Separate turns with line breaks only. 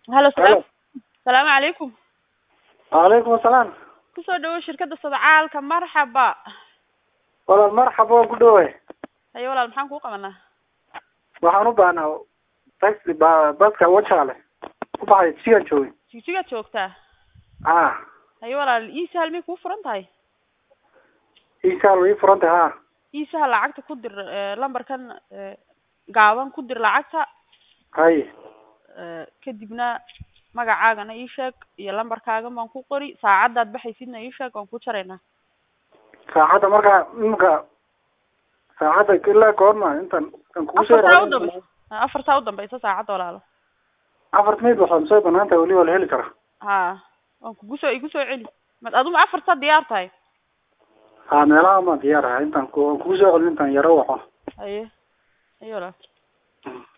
halo salaam
Halo.
salaamu calaykum
Waalaikum asalaam.
kusoo dhawow shirkadda sadcaalka marxaba
Walaal marxaba waan ku dhawahay.
haye walaal maxaan kuu qabanaa
Waxaan u baahnaa taxi ba baska wajaale. Ku baxay sigan joogay.
jigjigaad joogtaa
Ah,
haye walaal ii sahal miyay kuu furan tahay
isaal way furantay ha.
ii sahal lacagta ku dir eh, lambarkan eh, gaaban ku dir lacagta
Hay.
eh, kadibna magacaagana ii sheeg iyo lambarkaagan baan ku qori saacaddaad baxaysidna ii sheeg waan ku jaraynaa
Saacada marka imka saacada ilaa goorma intan kan kugu soo
afartaa u
raadin-
dambaysa afartaa u dambaysa saacadda walaalo
Afar minute waxaan soo banaan tahay wali waa la heli karaa.
ha waan kugu soo igu soo celi mad aduma afartaa diyaar tahay
Ha meelaha ma diyaar ah intan ku kugu soo celin intan yaro waxo.
haye haye walaal
Mm.